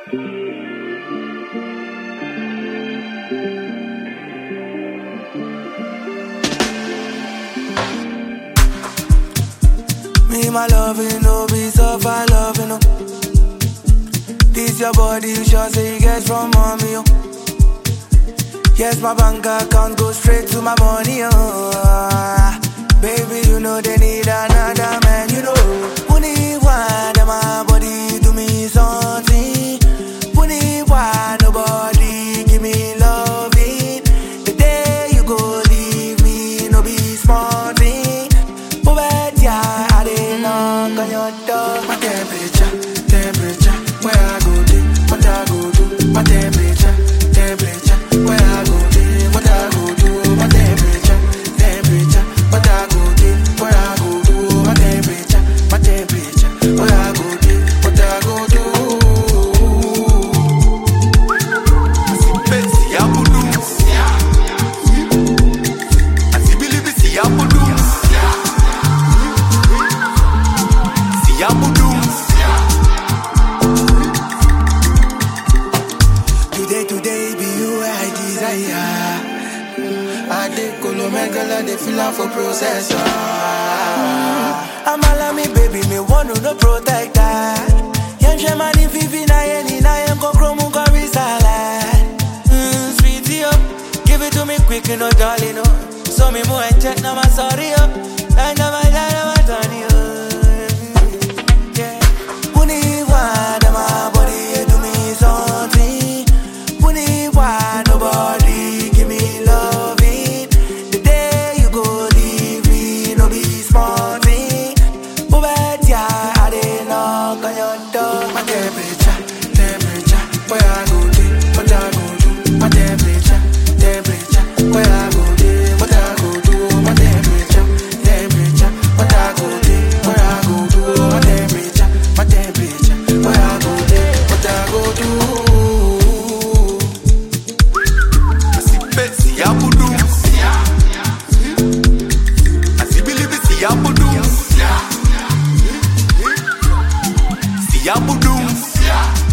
Me, my love, you know, be so far love, you know. This your body, you sure say you get from mommy, yo. Yes, my bank account go straight to my money, oh. Baby, you know they need another man, you know. Only one, that my body do me something. Only one, nobody give me loving. The day you go leave me, no be small thing. But yeah, I didn't knock on your door. My temperature, temperature, where I go do, what I go do. My temperature, temperature, where I go do, what I go do. My temperature, temperature, what I go do, where I go do. My temperature, my temperature, where I go do, what I go do. Betsy Abudu. Asibilibi si Abudu. Si Abudu. Today, today be you I desire. I take Colomegala, they feel am for processor. I'm all me baby, me want to no protector. Young shaman if you na any na young go chromo go risala. Mm, sweetie up, give it to me quick, you know, darling, no. So me more and check now my sorry up. And now my dad, my Tony, yeah. Puni wa da my body do me something. Puni wa nobody give me loving. The day you go leave me, no be small thing. But yeah, I didn't knock on your door. My temperature, temperature, where I go do, what I go do. My temperature, temperature, where I go do, what I go do. My temperature, temperature, what I go do, where I go do. My temperature, my temperature, where I go do, what I go do. Betsy Abudu. Asibilibi si Abudu. Si Abudu.